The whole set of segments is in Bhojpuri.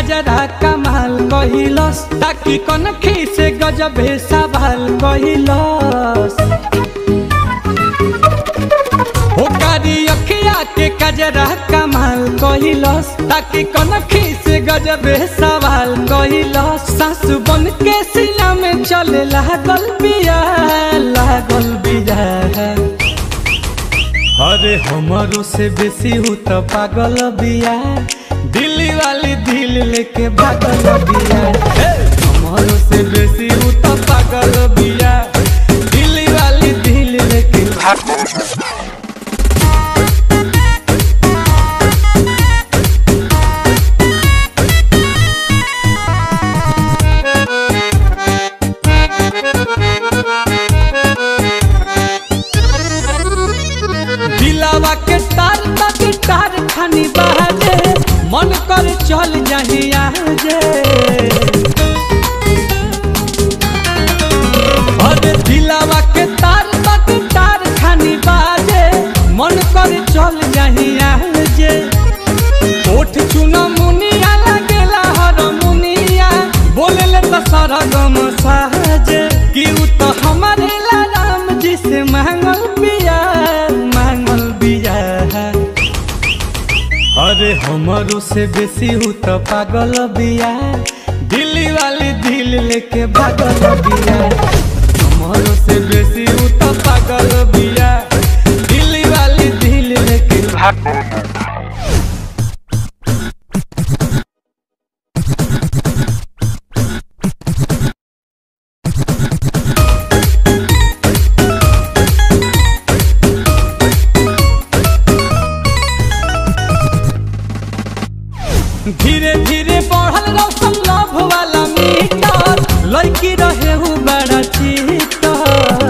कजरा कमाल कहिलस ताकि कनखी से गजबे सवाल कहिलस हो कारी अखिया के कजरा कमाल कहिलस ताकि कनखी से गजबे सवाल कहिलस सासु बन के सीना में चले लागल बिया लागल बिया अरे हमारो से बेसी हूँ तो पागल बिया दिल्ली वाली दिल लेके भागल बिया हे! हमारो से बेसी हूँ तो पागल बिया दिल्ली वाली दिल लेके दिलावा के तार तक तार खानी बहाजे मन कर चल जाही आजे अरे दिलावा के तार तक तार खानी बाजे मन कर चल जाही आजे ओठ चुना मुनिया लगेला हर मुनिया बोलेले तो सारा गम साजे कि उ तो हमारे ला राम जी से मांगल बिया मांगल बिया अरे हमारो से बेसी हूँ तो पागल बिया दिल्ली वाली दिल लेके भागल बिया हमारो से बेसी हूँ तो पागल बिया दिल्ली वाली दिल लेके धीरे धीरे बढ़ल रौशन लव वाला मीटर लड़की रहे हूँ बड़ा चीटर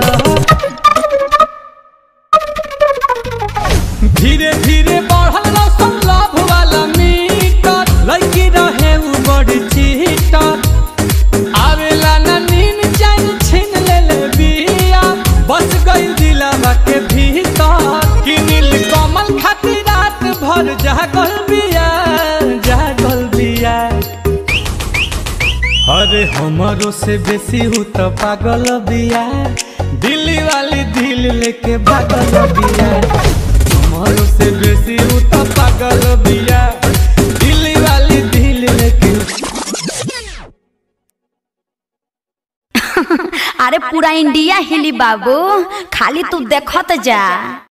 धीरे धीरे बढ़ल रौशन लव वाला मीटर लड़की रहे हूँ बड़ी चीटर आवेला ना नीन चैन छीन ले ले बिया बस गई दिलावा के भीतर कि नील कमल खातिर रात भर जागल बिया जागल बिया अरे हमारो से बेसी हूँ तो पागल बिया दिल्ली वाली दिल लेके भागल बिया हमारो से बेसी हूँ तो पागल बिया दिल्ली वाली दिल लेके अरे पूरा इंडिया हिली बाबू खाली तू देखत जा